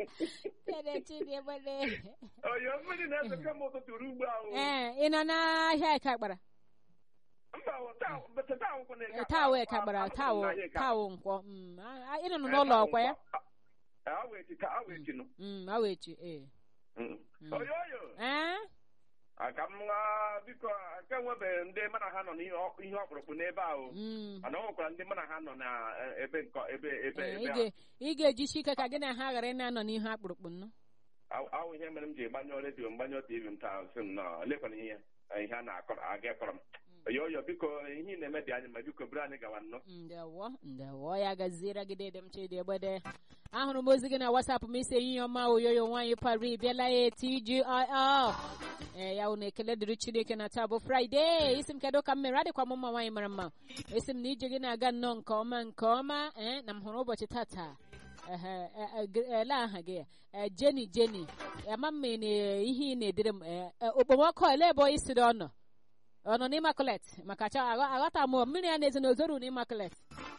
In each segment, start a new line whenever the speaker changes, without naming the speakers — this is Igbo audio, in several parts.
Dede Chidiebede.
oyo mmiri na-ese kemgbe ụtụtụ ruo ugbu ahụ
Ee, ị nọ n'ahịa Ịkakpara?
mba o, taa bete taa akwụkwọ na-eke
Ee, taa wee Ịkakpara, taa wụ taa wụ nkwọ. Mm, a- a- Ị nọ n'ụlọ ọkwa ya?
awa echi ka awa echi nụ
Mm, awa echi, ee.
Mm.
Mm.
oyo oyo
Ee?
aka m nwa biko aka enwebeghị ndị mana ha nọ n'ihe ọ- ihe ọkpụrụkpụ n'ebe ahụ
Mm.
mana o nwekwara ndị mana ha nọ na eh, ebe nkọ ebe ebe
Ee,
ebe
ị
ahụ.
ga- ị ga-ejisi ike ka gị na ha ghara ị na-anọ n'ihu akpụrụkpụ nnụ.
Aw- awụ ihe mere m ji gbanyụọ redio m gbanyụọ tv m taa sị m nọ lekwana ihe ihe a na-akọ aga kọrọ m oyo oyo biko ihe ị na-eme dị anyị ma biko buru anyị gawa nnọọ
ndewo ndewo ya gaziere gị dede m Chidiebede ahụrụ m ozi gị na wasapụ m isi ehihie ọma oyoyo nwaanyị pari bịala ya tgir ee ya unu ekele dịrị chineke na taa bụ fraịde isi m kedu ka m mere adịkwa m mma nwaanyị mara mma esi m na ije gị na-aga nnọọ nke ọma nke ọma ee na m hụrụ ụbọchị tata ehe e- e- g- ele aha gị e, jeni jeni ama m na ihe ị na-edere m e, e, okpomọkụ ele ebe isi dị ọnọ ọ nọ n'Immaculate maka cha aghọ- aghọta m mmiri ya na-ezi n'ozoru n'Immaculate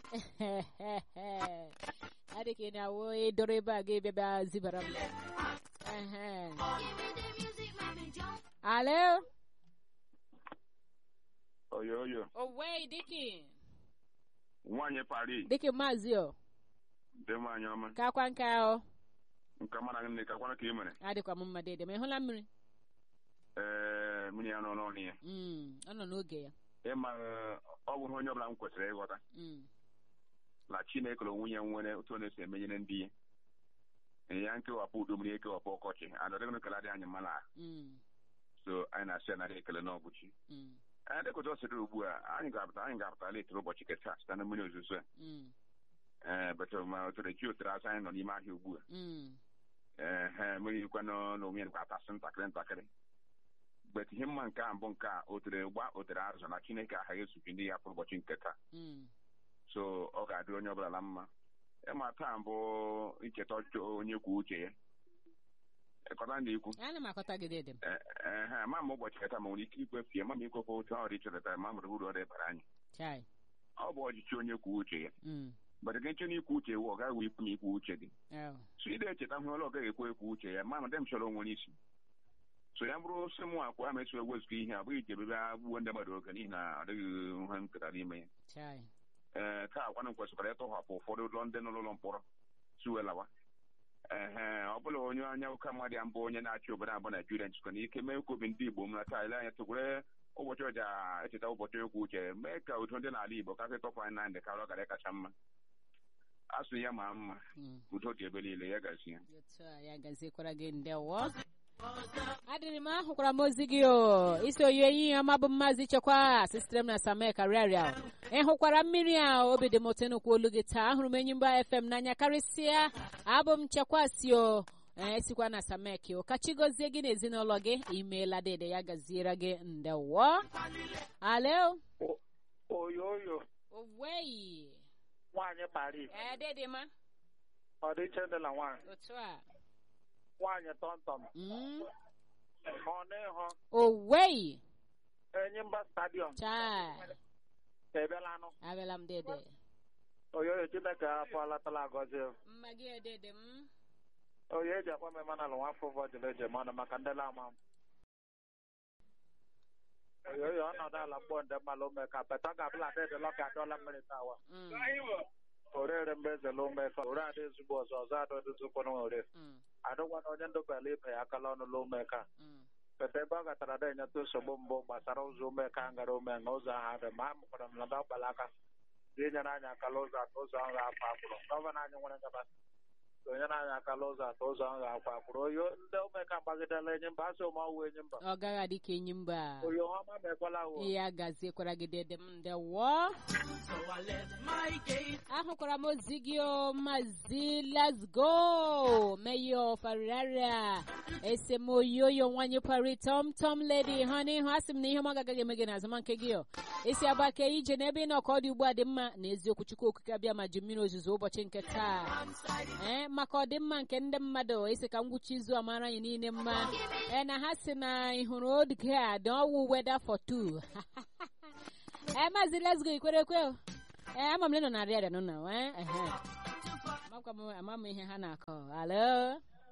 adị ka ị na-awụ ịdọrọ ebe a ga bịa zibara m Ehe. alo
oyo oyo
owei diki
nwaanyị pari
diki maazị o
dị nwaanyị ọma
ka akwa nka o
nke mara gị nne ka kwana ka ị mere
adịkwa m mma dede ma ị hụla mmiri
ee mmiri ya nọ n'ọnụ ya
Mm, ọ nọ n'oge ya
ịma eh, ọ bụghị onye ọbụla m kwesịrị ịghọta
Mm,
na chineke na onwe ya nwere otu ọ na-esi emenyere ndị ya Ee, ya nkewapụ udo mmiri ekewapụ ọkọchị adọdịgụ ekele adịghị anyị mma na
mm,
so anyị na-asị ya narị ekele n'ọbụchi
mm,
anyị dịkọta ọ sịrị ugbu a anyị ga-apụta anyị ga-apụta letịrị ụbọchị keta site na mmiri ozuzo a
mm,
ee bete ma otere chi otere asa anyị nọ n'ime ahịa ugbu a
mm,
ee he mmiri ikwe n'onwe ya atasị ntakịrị ntakịrị bet ihe mma nke a mbụ nke a o tere gba o tere azụ na chineke aghaghị esupi ndị ya pụrụ ụbọchị nke taa
mm.
so ọ ga-adịrị onye ọbụla na mma ịma taa mbụ ncheta ọchịchị onye kwuo uche ya ịkọta ndị ikwu
ana m akọta gị dede m
ee ma ma ụbọchị keta ma nwere ike ikwefu ya ma ma ikwefu otu ọrụ ịchọrọta ma mụrụ uru ọ dịbara anyị
chai
ọ bụ ọchịchị onye kwuo uche ya
Mm,
bata gị nche na ikwu uche wụ ọ gaghị ikwu ma ikwu uche gị
oh,
so ị na-echeta hụ ọlụ ọ gaghị ekwe ekwu uche ya ma ma dem chọrọ onwere isi so ya bụrụ sị mụ akwa ma esi ewezụga ihe abụghị ije ebe gbuo ndị mmadụ oge n'ihi na ọ dịghị ihe m ketara n'ime ya
chai
ee taa akwanụ kwesịkwara ịtọhapụ ụfọdụ ụlọ ndị nọ n'ụlọ mkpọrọ siwelawa ehe ọ bụla onye anya ụka mmadụ ya mbụ onye na-achị obodo abụ naijiria nchịkọ na ike mee ka obi ndị igbo mara taa ile anya tụkwere ụbọchị ọja echeta ụbọchị okwu uche mee ka udo ndị n'ala igbo kasị tọpụ anyị na ndị karịa ọ gara kacha mma asụ ya ma mma
Mm.
udo dị ebe niile ya gazi ya
otu a ya gaziekwara gị ndewo adịrị m ahụkwara m ozi gị o isi oyi enyi ya ọma bụ mmazi chekwa sitere m na samek karịarịa ị hụkwara mmiri a obi dị m ụtọ ịnụkwa olu gị taa ahụrụ m enyi mba fm n'anya karịsịa abụ m chekwa si o ee sikwa na samek o ka chi gozie gị na ezinụlọ gị imeela dede ya gaziere gị ndewo alo
oyo oyo
owei
nwaanyị Paris
ee dede ma
ọdịiche dị na nwaanyị
otu a
nwaanyị tọmtọm
Mm,
ọ n'ịhụ
owei
Enyimba stadiọm
chaa
ebelanụ
abịala m dede
oyo oyo Chineke apụọlatala agọzi
mma gị edede m
oyo eji akwa m emanalụ nwafọ ụfọdụ eji eme ọnụ maka ndị lama m oyo oyo ọnọdụ ala mkpọ ndị mmalụ ume ka beta ga-abụla dịdị lọka adọla mmiri tawa
Mm,
orere mgbe ezela ume ka ore adị ezigbo ọzọ ọzọ adọdụzụkwanụ ore
mm,
adụkwana onye ndụbala ibe ya akala ọnụ la ume ka
mm.
Pete ebe ọ gatara da enyeta nsogbu mbụ gbasara ụzọ ume ka ngara ume na ụzọ ahụ dị ma amụkwara m na dọkpala aka ga-enyere anyị akala ụzọ atọ ụzọ ahụ ga-akwa akwụrụ gọvanọ anyị nwere ngabasị onyere anyị akala ụzọ atọ ụzọ ahụ ga-akwa akwụrụ oyo ndị ume ka gbagidela enyi mba asị ụmụ ọwụ enyi mba
ọ gaghị adị ka enyi mba
oyo ha ma mekwala wo
ya gaziekwara gị dede m ndewo ahụkwara m ozi gị o mazi let's go meyo fariraria esemoyoyo nwanyị pari tom tom lady ha n'ihu asị m na ihe m agaghị eme gị na azụmanke gị o isi agbake ije n'ebe ị nọ ka ọ dị ugbu a dị mma na eziokwu chukwu okike abịa ma ji mmiri ozuzo ụbọchị nke taa ee maka ọdịmma nke ndị mmadụ isi ka ngwụcha izu a mara anyị niile mma ee na ha si na ị hụrụ oge a dị ọwụ weda for two ee maazị lesgo ikwere ekwe o ee ama m na ị nọ na arịa arịa nọ na ee ehe amakwa m ama m ihe ha na-akọ alo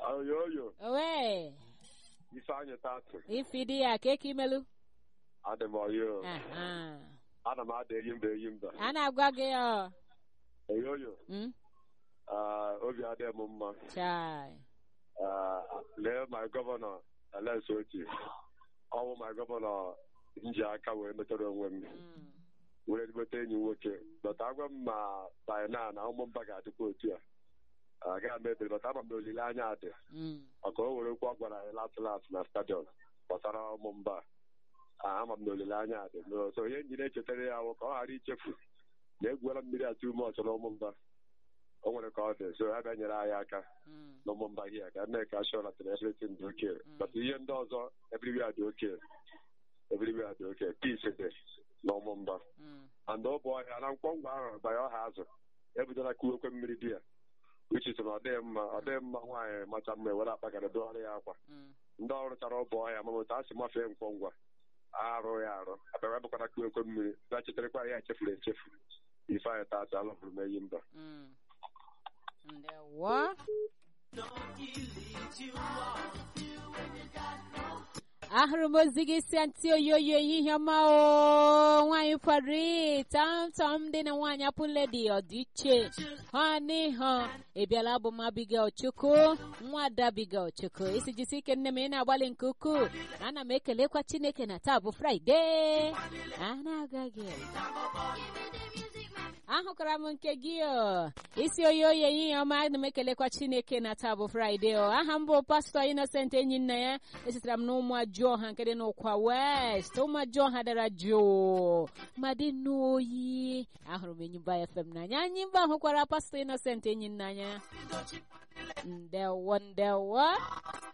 oyoyo
owe
ifeanyị tatụ
ifidi ya ka eke imelu
adị m oyo
Aha.
ana m ada eyi mba eyi mba
a na-agwa gị ọ
oyoyo
Mm?
ah, obi adịghị m mma
chai
Ah, lee my gọvanọ ales oti ọwụ my gọvanọ nji aka wee metara onwe m
Mm.
were ezigbote enyi m nwoke bọta agwa m ma bina na ụmụ mba ga-adịkwa otu a agaghị m ebere bọta ama m na olileanya dị
Mm.
maka o were okwu ọ gwara anyị latụ latụ na stadion gbasara ụmụ mba Ah, ama m na olileanya dị No, so ihe nji na-echetara ya bụ ka ọ ghara ichefu na egwuola mmiri atụ ume ọchọ na ụmụ mba o nwere ka ọ dị so ha bịa nyere anyị aka
Mm.
n'ụmụ mba hia ka mee ka shọ na everything dị oke but ihe ndị ọzọ everywhere dị oke everywhere dị oke peace dị n'ụmụ mba
Mm.
and ọ bụ ọhịa na mkpọngwa ahụ banye ọha azụ ebidola kuwekwe mmiri di ya uche so na ọ dịghị mma ọ dịghị mma nwaanyị macha mma ewere akpagara dụgharị ya akwa
Mm.
ndị ọrụ chara ọbụ ọhịa ma otu a sị mafee mkpọngwa arụ ya arụ abịara bụkwara kuwekwe mmiri bịa cheterekwa ya echefuru echefu ife anyị tata alụfụrụ m eyi mba
Mm. Ndewo. ahụrụ m ozi gị si ntị oyoyo ehihie ọma o nwaanyị pari tamtam dị na nwaanyị apụledi ọdịiche ha n'ihe ịbịala bụ m abigail chukwu nwa ada abigail chukwu isi jisi ike nne m ị na-agbalị nke ukwuu ana m ekelekwa chineke na taa bụ fraịde a na-agaghị ahụkara m nke gị o isi oyi oyi ehihie ọma ana m ekelekwa chineke na taa bụ fraịde o aha m bụ pastọ inosent enyi nna ya esitere m n'ụmụ ajụọha nke dị n'ụkwa west ụmụ ajụọha dara jụụ ma dị n'oyi ahụrụ m enyimba fm n'anya anyị mba hụkwara pastọ inosent enyi nna ya ndewo ndewo